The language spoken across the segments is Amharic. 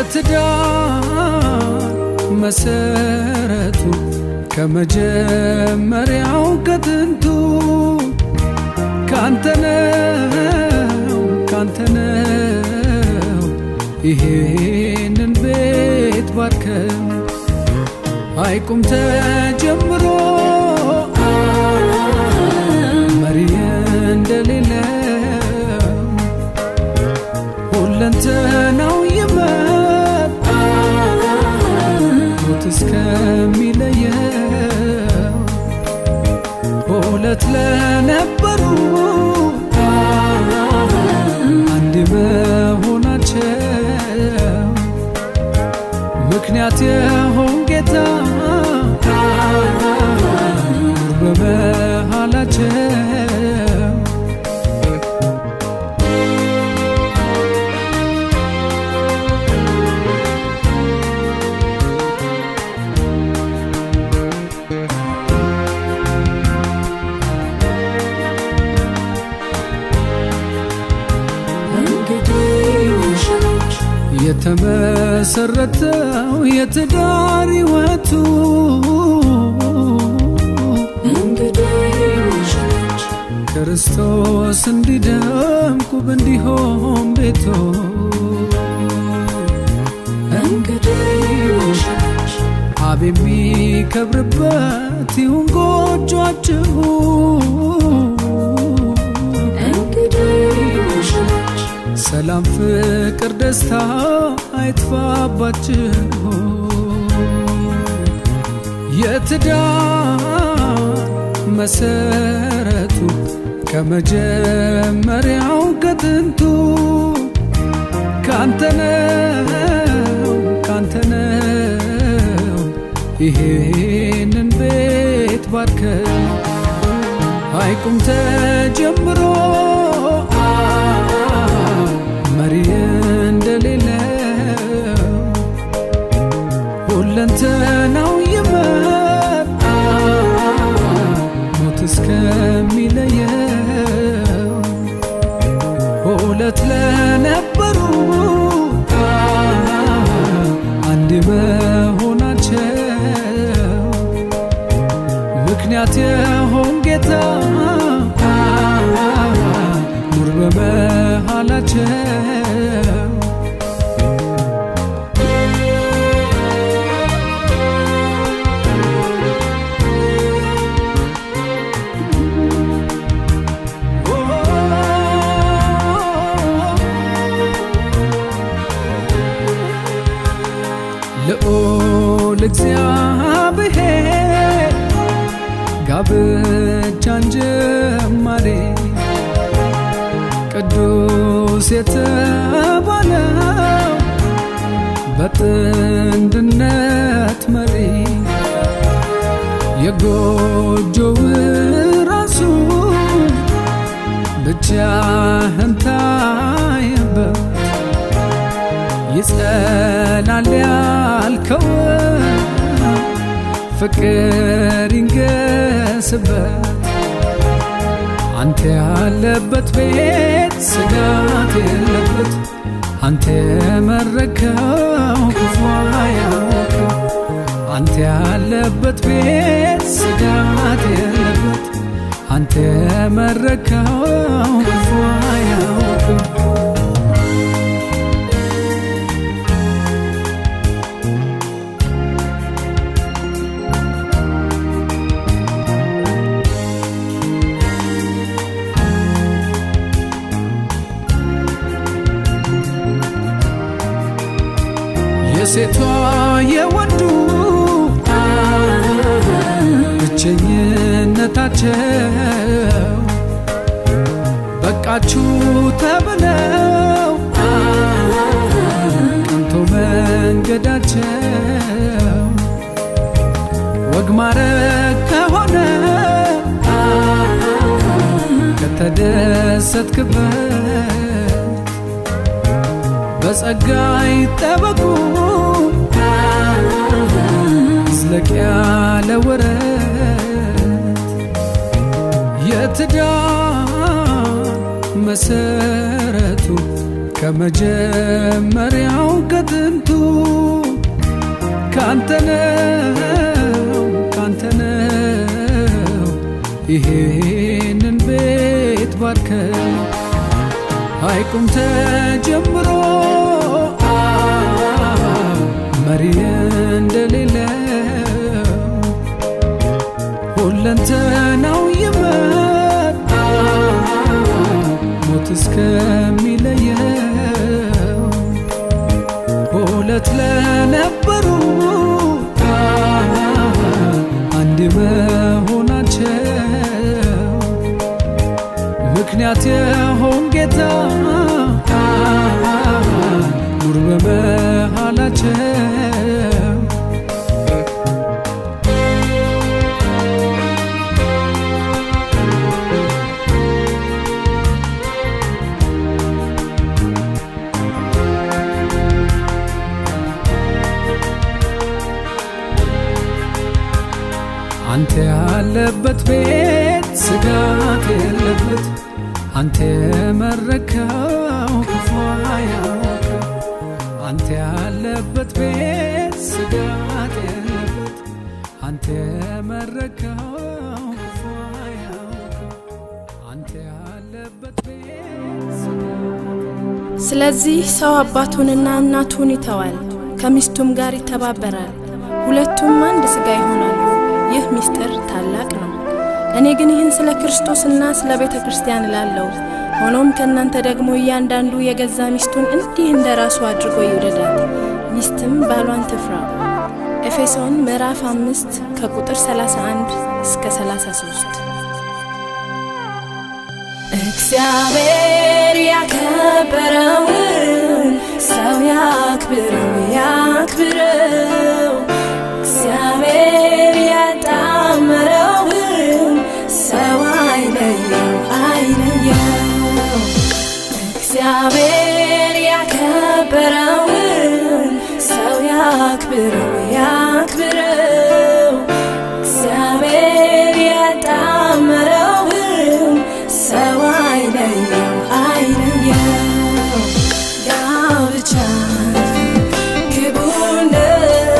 የትዳር መሰረቱ ከመጀመሪያው ከጥንቱ ካንተነው ካንተነው ይሄንን ቤት ባርከው አይቁም ተጀምሮ መሪ እንደሌለው ሁለንተናው ይመጣ ሞት እስከሚለየው ሁለት ለነበሩ አንድ መሆናቸው ምክንያት የሆን ጌታ በመሃላቸው የተመሰረተው የትዳር ሕይወቱ ክርስቶስ እንዲደምቅ ውብ እንዲሆን ቤቶ አብ የሚከብርበት ይሁን ጎጇችሁ ሰላም፣ ፍቅር፣ ደስታ አይጥፋባችሁ። የትዳር መሰረቱ ከመጀመሪያው ከጥንቱ ካንተነው ካንተነው ይሄንን ቤት ባርከው አይቁም ተጀምሮ መሪ እንደሌለው ሁለንተናው ይመጣ ሞት እስከሚለየው ሁለት ለነበሩ አንድ መሆናቸው ምክንያት የሆን ጌታ ኑር በመሃላቸው ልዑል እግዚአብሔር ጋብቻን ጀማሬ ቅዱስ የተባለው በጥንድነት መሪ የጎጆው ራሱ ብቻህን ታየበት ይጸናል ያልከው ፍቅር ይንገስበት አንተ ያለበት ቤት ስጋት የለበት አንተ የመረከው ክፉ አያውቅም አንተ ያለበት ቤት ስጋት የለበት አንተ የመረከው ክፉ አያውቅም የሴቷ የወንዱ ብቸኝነታቸው በቃችሁ ተብለው ቀንቶ መንገዳቸው ወግ ማረግ ከሆነ ከተደሰትክበት በጸጋ ይጠበቁ ዝለቅ ያለ ወረት የትዳር መሰረቱ ከመጀመሪያው ከጥንቱ ካንተነው ካንተነው ይሄንን ቤት ባርከው ሐይቁም ተጀምሮ መሪ እንደሌለው ሁለንተናው ይመጣ ሞት እስከሚለየው ሁለት ለነበሩ አንድ መሆናቸው ምክንያት የሆን ጌታ ኑር በመሃላቸው አንተ ያለበት ቤት ስጋት የለበት አንተ የመረከው ክፉ አያውቅም አንተ ያለበት ቤት ስጋት የለበት አንተ የመረከው ክፉ አያውቅም አንተ ያለበት ቤት ስጋት ስለዚህ ሰው አባቱንና እናቱን ይተዋል፣ ከሚስቱም ጋር ይተባበራል፣ ሁለቱም አንድ ሥጋ ይሆናሉ። ይህ ምስጢር ታላቅ ነው። እኔ ግን ይህን ስለ ክርስቶስና ስለ ቤተ ክርስቲያን እላለሁ። ሆኖም ከእናንተ ደግሞ እያንዳንዱ የገዛ ሚስቱን እንዲህ እንደ ራሱ አድርጎ ይውደዳት፣ ሚስትም ባሏን ትፍራ። ኤፌሶን ምዕራፍ አምስት ከቁጥር 31 እስከ 33 እግዚአብሔር ያከበረውን ሰው ያክብረው ያክብረው። እግዚአብሔር ያጣመረውን ሰው አይለየው አይለየው። እግዚአብሔር ያከበረውን ሰው ያክብረው ያክብረው። እግዚአብሔር ያጣመረውን ሰው አይለየው አይለየው። ጋብቻ ክቡር ነው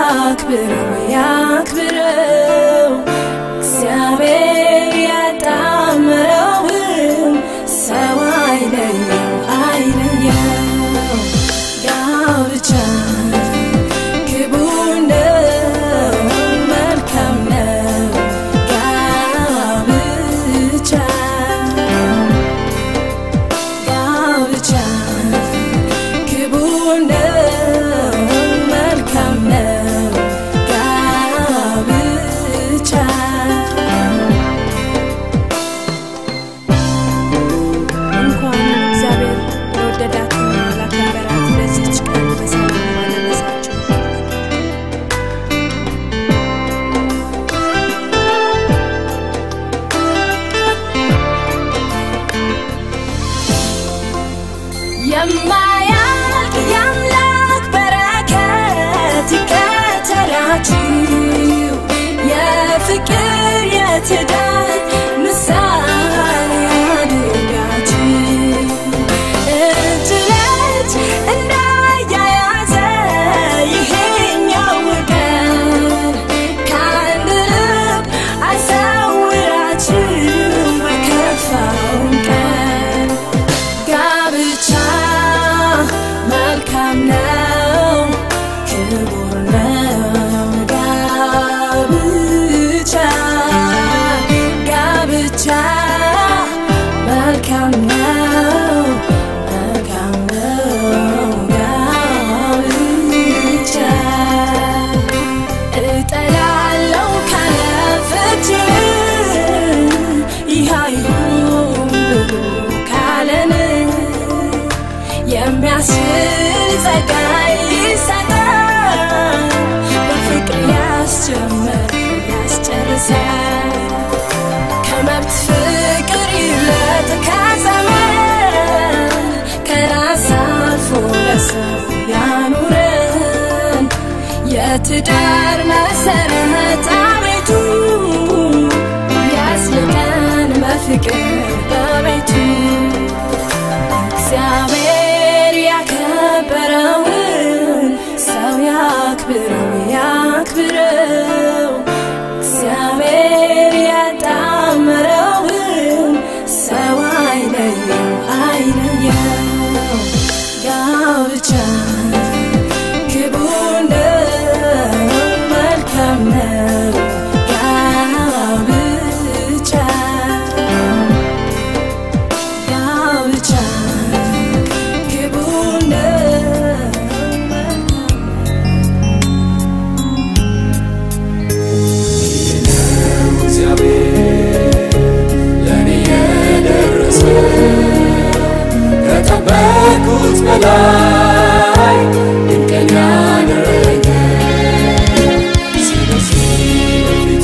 ያክብረው ያክብረው እግዚአብሔር ያጣመረውን ሰው አይለየው አይለየው ጋብቻ ክቡር ነው መልካም ነው ጋብቻ ጋብቻ ክቡር ነው መልካም ነው ጋብቻ እንኳን እግዚአብሔር ለወደዳትና ላከበራት ለዚች ቀን በሰላም አደረሳችሁ። የማያልቅ የአምላክ በረከት ይከተላችሁ የፍቅር የትዳር ምሳሌ ያድርጋችሁ እጅ ለእጅ እንዳያያዘ ይሄኛው ቀን ከአንድ ልብ አይሰውራችሁ በከፋውን ቀን ጋብቻ መልካም ነው ክቡር ነው ጋብቻ ጋብቻ መልካም ነው መልካም ነው ጋብቻ እጠላለው ካለ ፍቺ ይህ አይሁን ብሎ ካለን የሚያስችል ጸጋ ይሰጣል በፍቅር ያስጀምር ያስጨርሳል ከመብት ፍቅር ይለጥ ከዘመን ከራስ አልፎ ለሰው ያኑረን የትዳር መሰረት አቤቱ ያስልቀን በፍቅር በቤቱ እግዚአብሔር ያከበረውን ሰው ያክብረው ያክብረው እግዚአብሔር ያጣመረውን ሰው አይለየው አይለየው ጋብቻ ክቡር ነው መልካም ነው ጋብቻ ጋብቻ ክቡር ነው መልካም እግዚአብሔር ለእኔ የደረሰ ከጠበቅኩት በላይ ድንቅን ያደረገ ስለዚህ በፊቱ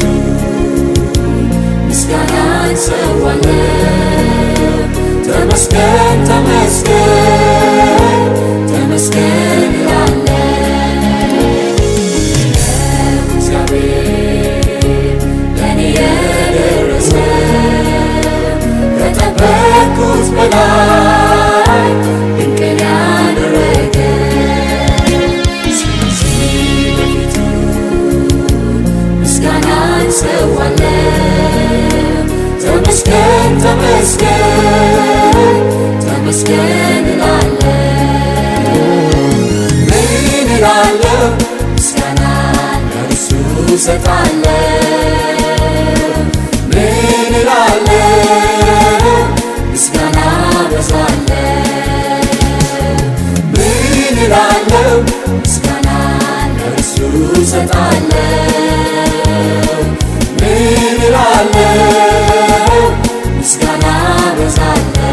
ምስጋናን ሰዋለሁ ተመስገን ተመስገን ተመስገን እላለሁ እግዚአብሔር ለእኔ የደረሰ ከጠበቅኩት በላይ ድንቅን ያደረገ ስለዚህ በፊቱ ምስጋናን ሰዋለሁ ተመስገን ተመስገን ተመስገን እላለሁ ምን እላለሁ ምስጋና ለእርሱ እሰጣለሁ ምን እላለሁ ምስጋና በዛለሁ ምን እላለሁ ምስጋና ለእርሱ እሰጣለሁ ምን እላለሁ ምስጋና በዛለሁ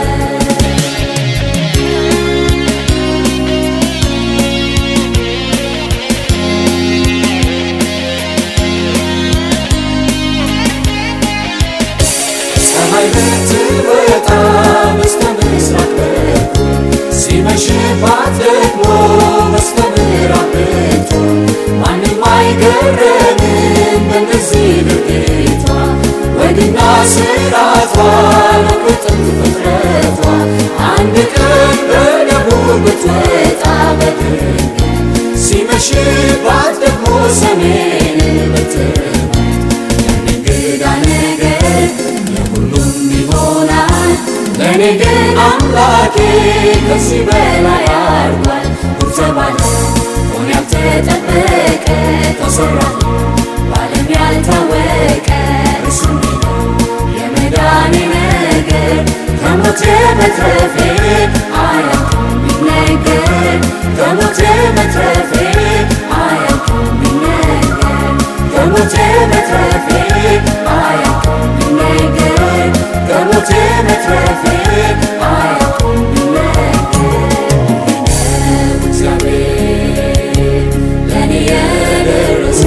ፀሐይ ብትወጣ በስተ ምስራቅ በኩል ሲመሽባት ደግሞ በስተ ምዕራብ ብትሆን ማንም አይገረምም በእነዚህ ድርጊቷ ወግና ስርዓቷ ነው ከጥንት ፍጥረቷ አንድ ቀን በደቡብ ብትወጣ በድንገት ሲመሽባት ደግሞ ሰሜንን ብትመት ያን እንግዳ ነገር ለሁሉም ይሆናል ለእኔ ግን አምላኬ ከዚህ በላይ አድርጓል ጉድ ተባለ ሆነ ያልተጠበቀ ተሰራ በዓለም ያልታወቀ እርሱ ነው የመዳኔ ነገር ከሞቴ መትረፌ አያውቅም ቢነገር ከሞቴ መትረፌ አያውቅም ቢነገር ከሞቴ መትረፌ አያውቅም ቢነገር ከሞቴ መትረፌ አያውቅም ቢነገር ነው እግዚአብሔር ለእኔ የደረሰ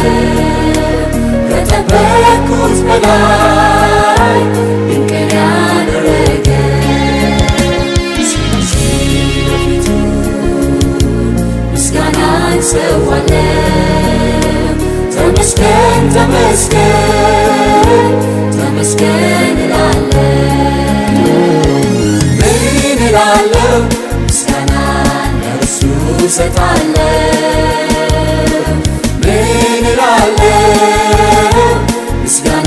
ከጠበቅኩት በላይ ድንቅን ያደረገ ስለዚህ በፊቱ ምስጋናን ሰዋለሁ ተመስገን ተመስገን ተመስገን እላለሁ ምን እላለሁ ምስጋናን ለእርሱ እሰጣለሁ ምን እላለሁ ምስጋና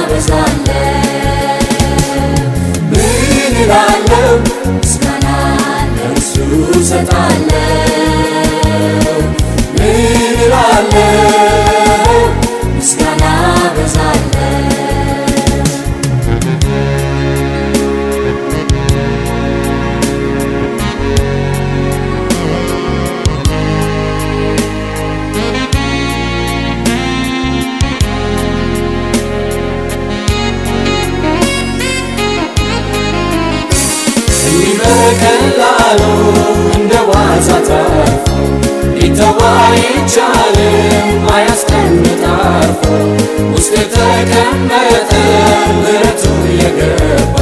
በዛለሁ ምን እላለሁ ምስጋና ለእርሱ እሰጣለሁ ምን እላለሁ ምስጋና በዛለሁ እንዲህ በቀላሉ እንደ ዋዛ ተርፎ ሊተው አይቻልም አያስቀምጥ አርፎ ውስጥ የተቀመጠ ምሕረቱ የገባ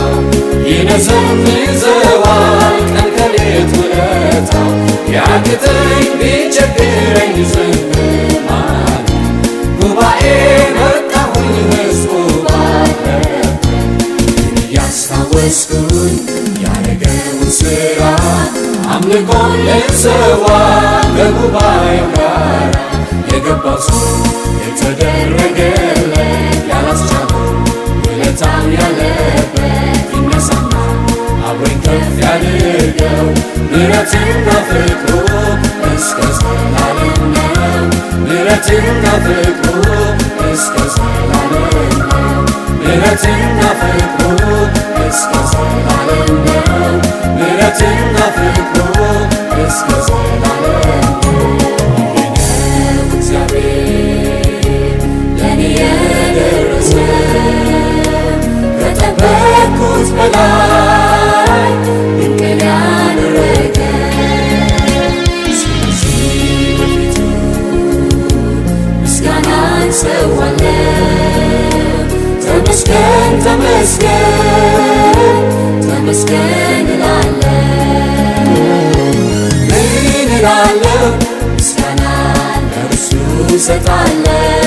ይነዘንዘዋል ቀን ከሌት ውለታው ቢያቅተኝ ቢቸግረኝ ዝም ማለት ጉባኤ መጣሁኝ ሕዝቡ ባለበት እያስታወስኩኝ ያደረገውን ሥራ አምልኮን ልሰዋ ከጉባኤው ጋር የገባው ሰው የተደረገለት ያላስቻለው ውለታው ያለበት ይነሳና አብሮኝ ከፍ ያድርገው ምሕረትና ፍቅሩ እስከ ዘላለም ነው ምሕረትና ፍቅሩ እስከ ዘላለም ነው ምሕረትና ፍቅሩ እስከ ዘላለም ነው ምሕረትና ፍቅሩ እስከ ዘላለም ነው ይህ ነው እግዚአብሔር ለእኔ የደረሰ ከጠበቅኩት በላይ ድንቅን ያደረገ ስለዚህ በፊቱ ምስጋናን ሰዋለሁ ተመስገን ተመስገን ተመስገን እላለሁ ምን እላለሁ ምስጋና ለእርሱ እሰጣለሁ